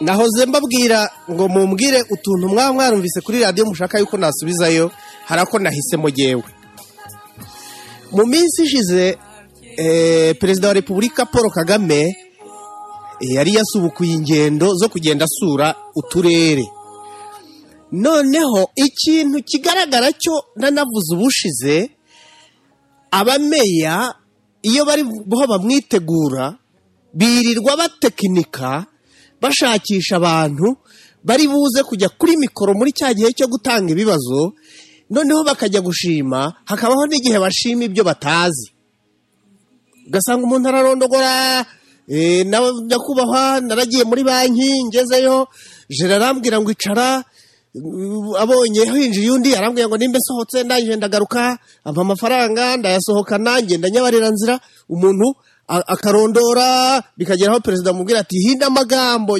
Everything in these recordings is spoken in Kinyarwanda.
nahoze mbabwira ngo mumbwire utuntu mwaba mwarumvise kuri radiyo mushaka yuko nasubizayo hari ako nahisemo ngewe mu minsi ishize perezida wa repubulika paul kagame yari yasubukuye ingendo zo kugenda asura uturere noneho ikintu kigaragara cyo nanavuze ubushize abameya iyo bariho bamwitegura birirwa batekinika bashakisha abantu bari buze kujya kuri mikoro muri cya gihe cyo gutanga ibibazo noneho bakajya gushima hakabaho n'igihe bashima ibyo batazi ugasanga umuntu ararondogora nyakubahwa naragiye muri banki ngezeyo jere arambwira ngo icara abonye hinjiye undi arambwira ngo nimba nsohotse ndangije ndagaruka ampa amafaranga ndayasohokana ngenda nyabarira nzira umuntu akarondora bikagera aho perezida amubwira ati hinda amagambo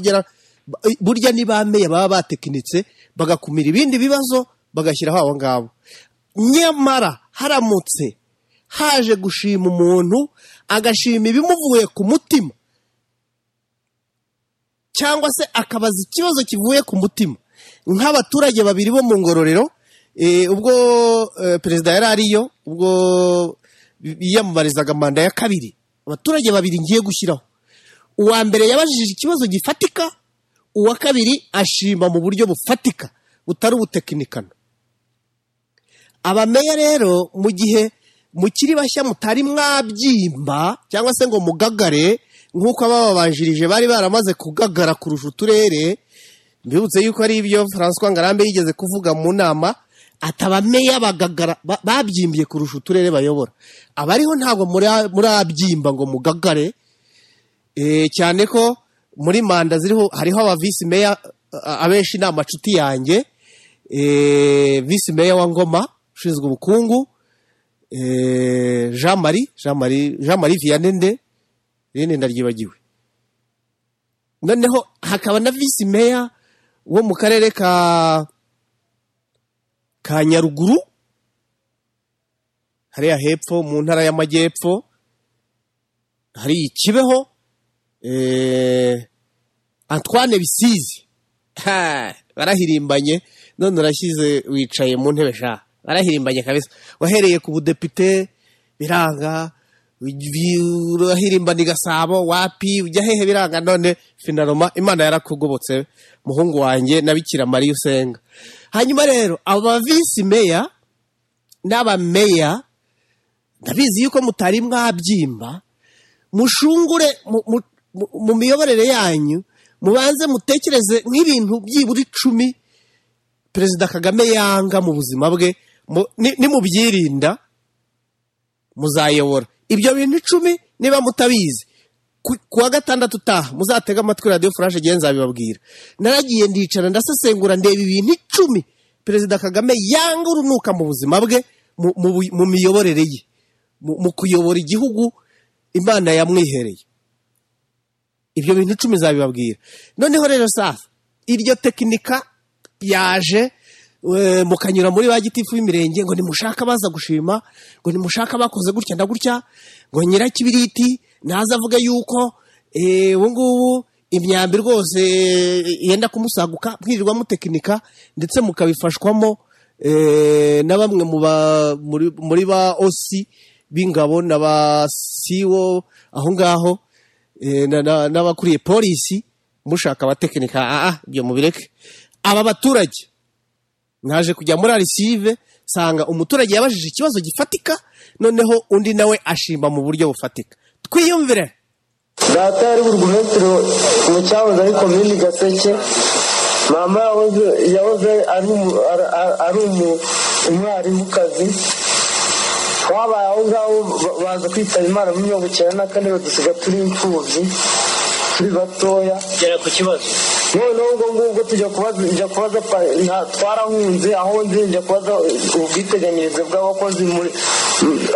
burya nibameye baba batekinitse bagakumira ibindi bibazo bagashyiraho abo ngabo nyamara haramutse haje gushima umuntu agashima ibimuvuye ku mutima cyangwa se akabaza ikibazo kivuye ku mutima nk'abaturage babiri bo mu ngororero ubwo perezida yari ariyo ubwo yiyamamarizaga manda ya kabiri abaturage babiri ngiye gushyiraho uwa mbere yabajije ikibazo gifatika uwa kabiri ashima mu buryo bufatika butari ubutekinikano abameya rero mu gihe mukiri bashya mutari mwabyimba cyangwa se ngo mugagare nk'uko abababanjirije bari baramaze kugagara kurusha uturere mbibutse yuko ari ibyo François ngarambe yigeze kuvuga mu nama atabameya bagagara babyimbye kurusha uturere bayobora abariho ntabwo murabyimba ngo mugagare cyane ko muri manda ziriho hariho aba visi meya abenshi ni amacuti yanjye visi meya wa ngoma ushinzwe ubukungu jean marie jean marie vianney rene ndaryibagiwe noneho hakaba na visi meya wo mu karere ka ka nyaruguru hariya hepfo mu ntara y'amajyepfo hari ikibeho antoine bisizi barahirimbanye none urashyize wicaye mu ntebe sha barahirimbanye kabisa wahereye ku budepite biranga urahirimbana igasabo wapi ujya hehe biranga none finaroma imana yarakugobotse muhungu wanjye nabikira mariya usenga hanyuma rero aba visi meya n'abameya ndabizi yuko mutari mwabyimba mushungure mu miyoborere yanyu mubanze mutekereze nk'ibintu byibura icumi perezida kagame yanga mu buzima bwe nimubyirinda muzayobora ibyo bintu icumi niba mutabizi ku wa gatandatu utaha muzatega amatwi radiyo furashe igihe nzabibabwira naragiye ndicara ndasesengura ndeba ibintu icumi perezida kagame yanga urunuka mu buzima bwe mu miyoborere ye mu kuyobora igihugu imana yamwihereye ibyo bintu icumi zabibabwira noneho rero safi iryo tekinika yaje mukanyura muri ba gitifu y'imirenge ngo nimushake abaza gushima ngo nimushake abakoze gutya na gutya ngo nyirakibiriti ntaza avuga yuko ubu ngubu imyambi rwose yenda kumusaguka mwirirwa mutekinika ndetse mukabifashwamo na bamwe muri ba osi b'ingabo na ba siwo aho ngaho n'abakuriye polisi mushaka abatekinika aha ibyo mubireke aba baturage naje kujya muri arisive nsanga umuturage yabajije ikibazo gifatika noneho undi nawe ashima mu buryo bufatika twiyumvire data yari burugumetero mu cyahoze ari komini gaseke mama yahoze ari umwarimukazi wabaye aho ngaho baza kwitaba imana mu mirongo icyenda na kane badusiga turi imfubyi turi batoya gera ku kibazo noneho ubwo ngubwo tujya kubaza njya kubaza twarahunze aho nzi njya kubaza ubwiteganyirize bw'abakozi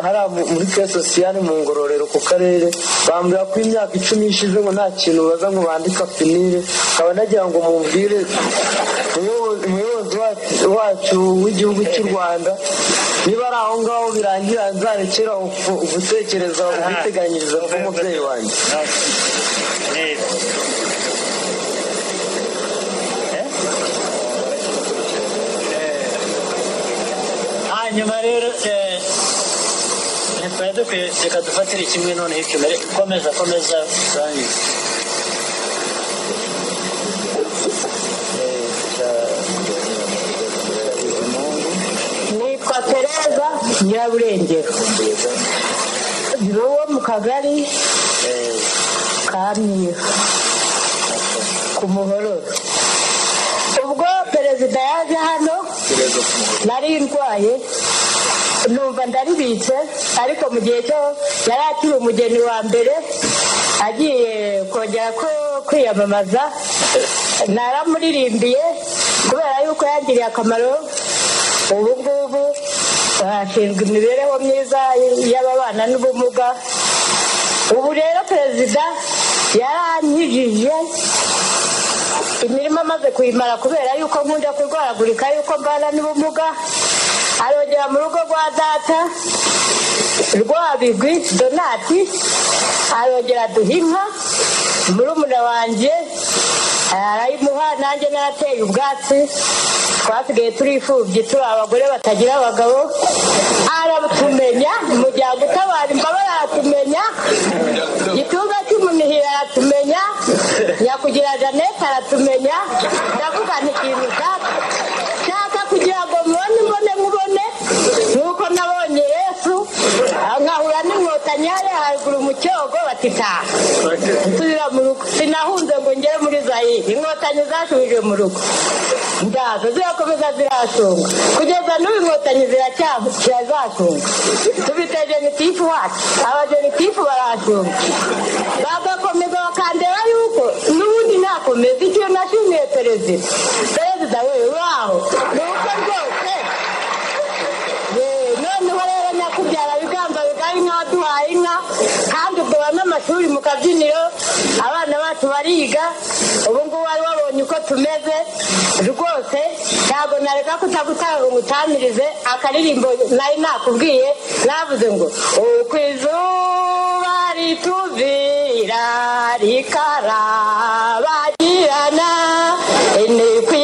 hariya muri ke sosiyali mu ngororero ku karere bambwira ko imyaka icumi ishize ngo nta kintu baza ngo bandika finire nkaba nagira ngo mubwire umuyobozi wacu w'igihugu cy'u rwanda niba ari aho ngaho birangira nzarekera gutekereza ubwiteganyirize bw'umubyeyi wanjye nyuma rero eh, ntitwari dukwiye reka dufatire kimwe noneho ikimere komeza komeza banki nitwa pereza nyiraburengero ndi uwo mu kagari ka myiru ku muhororo ubwo perezida yaje hano nari ndwaye numva ndaribitse ariko mu gihe cyo yari akiri umugeni wa mbere agiye kongera ko kwiyamamaza naramuririmbiye kubera yuko yangiriye akamaro ubu ngubu hashinzwe imibereho myiza y'ababana n'ubumuga ubu rero perezida yaranyijije imirimo amaze kuyimara kubera yuko nkunda kurwaragurika yuko mbana n'ubumuga arongera mu rugo rwa data rwabigwi donati arongera duha inka murumuna wanjye arayimuha nanjye narateye ubwatsi twasigaye turifubye turi abagore batagira abagabo aratumenya umuryango utabara imbabare aratumenya gituza cy'umunihira aratumenya nyakugira janete aratumenya ndavuga nti ikintu ushaka nshaka kugira ngo mubone mbone mubone nk'uko nabonye yesu nkahura n'inkotanyaye haruguru mu cyogo batitaha nsubira mu rugo sinahunze ngo ngere muri zayire inkotanyi zasubije mu rugo ndaza zirakomeza zirashunga kugeza n'ubu inkotanyi ziracyazashunga tubite genitifu wacu abagenitifu barashunga bagakomeza bakandeba yuko n'ubundi nakomeza icyo nashimiye perezida perezida we waho ni uko rwose Yee, noneho rero nyakubyara biganza bigari nk'abaduhaye inka kandi ubwo n'amashuri mu kabyiniro abana bacu bariga ubu ngubu wari wabonye uko tumeze rwose ntabwo nareka kutagutanga ngo ngutamirize akaririmbo nari nakubwiye navuze ngo uko izuba rituvira rikarabagirana ni ku